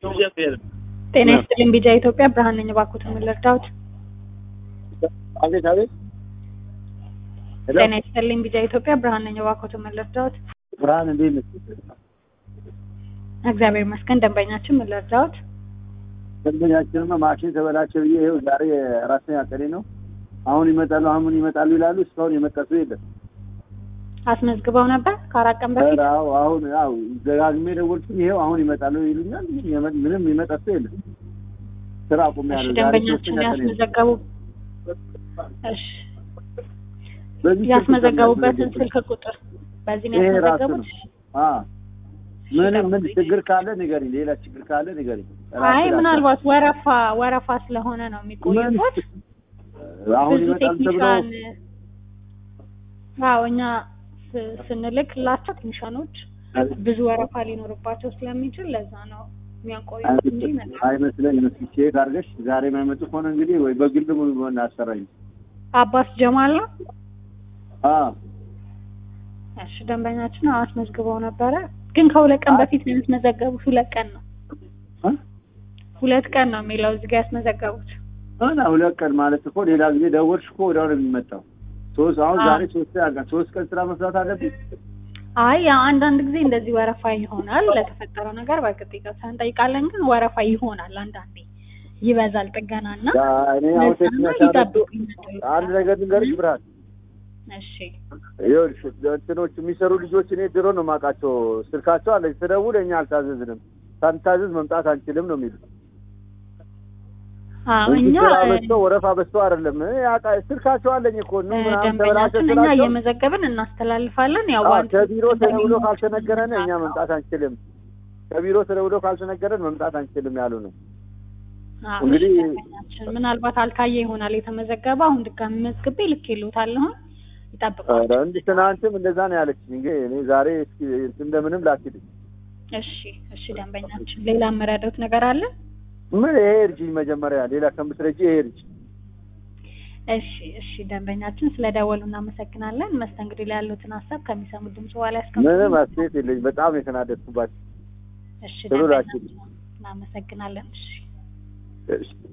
ጤና ይስጥልኝ ቢጃ ኢትዮጵያ ብርሃን ነኝ። እባክዎት ምን ልርዳዎት? አቤት አቤት። ሄሎ ጤና ይስጥልኝ ቢጃ ኢትዮጵያ ብርሃን ነኝ። እባክዎት ምን ልርዳዎት? ብርሃን እንዴት ነሽ? እግዚአብሔር ይመስገን። ደንበኛችን ምን ልርዳዎት? ደንበኛችንማ ማሽን ተበላሸ ብዬ ይኸው ዛሬ አራተኛ ቀኔ ነው። አሁን ይመጣሉ አሁን ይመጣሉ ይላሉ። እስካሁን የመጣ ሰው የለም። አስመዝግበው ነበር ከአራት ቀን በፊት። ኧረ አዎ አሁን ያው ደጋግሜ ደወልኩኝ። ይኸው አሁን ይመጣሉ ይሉኛል። የመ- ምንም ይመጣ ሰው የለም። ስራ እሺ አቁሜያለሁ። ዛሬ ደንበኛችን ሶስተኛ ቀኔ ነው። ያስመዘገቡ እሺ በዚህ ያስመዘገቡበትን ስልክ ስልክ ቁጥር በዚህ ነው ይሄ ራሱ ያስመዘገቡት? ነው። አዎ ምንም ምን ችግር ካለ ንገሪኝ። ሌላ ችግር ካለ ንገሪኝ። ራሴ አይ ላስብ። ምናልባት ወረፋ ወረፋ ስለሆነ ነው ምን የሚቆዩት። አሁን ብዙ ይመጣል ተብሎ ቴክኒሻን አዎ እኛ ስ- ስንልክላቸው ቴክኒሻኖች ብዙ ወረፋ ሊኖርባቸው ስለሚችል ለዛ ነው የሚያቆዩት እንጂ ይመጣል። አይመስለኝም። እስኪ ቼክ አድርገሽ ዛሬ የማይመጡ ከሆነ እንግዲህ ወይ በግል ሆነ አሰራኝ። አባስ ጀማል ነው። አዎ እሺ ደንበኛችን አዎ አስመዝግበው ነበረ፣ ግን ከሁለት ቀን በፊት ነው ያስመዘገቡት። ሁለት ቀን ነው እ? ሁለት ቀን ነው የሚለው እዚህ ጋር ያስመዘገቡት። እና ሁለት ቀን ማለት እኮ ሌላ ጊዜ ደወልሽ እኮ ወዲያው ነው የሚመጣው። ሶስት አሁን አዎ። ዛሬ ሶስት ያጋ ሶስት ቀን ስራ መስራት አለብኝ። አይ ያው አንዳንድ ጊዜ እንደዚህ ወረፋ ይሆናል። ለተፈጠረው ነገር በእርግጥ ይቅርታ እንጠይቃለን፣ ግን ወረፋ ይሆናል። አንዳንዴ ይበዛል ጥገና እና ያ እኔ አሁን ለዛ ነው ቴክኒክ ይጠብቁ አንድ ነገር ልንገርሽ ብርሃን፣ እሺ ይኸውልሽ እንትኖች የሚሰሩ ልጆች እኔ ድሮ ነው የማውቃቸው። ስልካቸው አለኝ። ስደውል እኛ አልታዘዝንም፣ ሳንታዘዝ መምጣት አንችልም ነው የሚሉት። አዎ እንጂ እኛ ስራ በዝቶ ወረፋ በዝቶ አይደለም። እኔ ያውቃ- ስልካቸው አለኝ እኮ ኑ ምናምን ተበላሸ ደንበኛችን እኛ ስላቸው እየመዘገብን እናስተላልፋለን። ያው አዎ፣ ዋን- ከቢሮ ተደውሎ ካልተነገረን እኛ መምጣት አንችልም። ከቢሮ ተደውሎ ካልተነገረን መምጣት አንችልም ያሉ ነው። አዎ፣ እንግዲህ- እሺ፣ ደንበኛችን ምናልባት አልታየ ይሆናል የተመዘገበ። አሁን ድጋሚ መዝግቤ ልኬልዎታለሁ። ይጠብቃል። ኧረ እንዲህ ትናንትም እንደዛ ነው ያለችኝ። እንግዲህ እኔ ዛሬ እስኪ እንደምንም ላኪልኝ። እሺ እሺ ደንበኛችን ሌላ የምረዳዎት ነገር አለ? ምን ይሄ እርጅኝ መጀመሪያ ሌላ ከምትረጂ ይሄ እርጅ እሺ እሺ ደንበኛችን ስለደወሉ እናመሰግናለን። መስተንግዶ ላይ ያሉትን ሀሳብ ከሚሰሙት ድምጽ በኋላ ያስቀምጡ። ምንም አስተያየት የለኝ። በጣም የተናደድኩባቸው እሺ ጥሩ ደንበኛችን ላኪልኝ። እናመሰግናለን። እሺ እሺ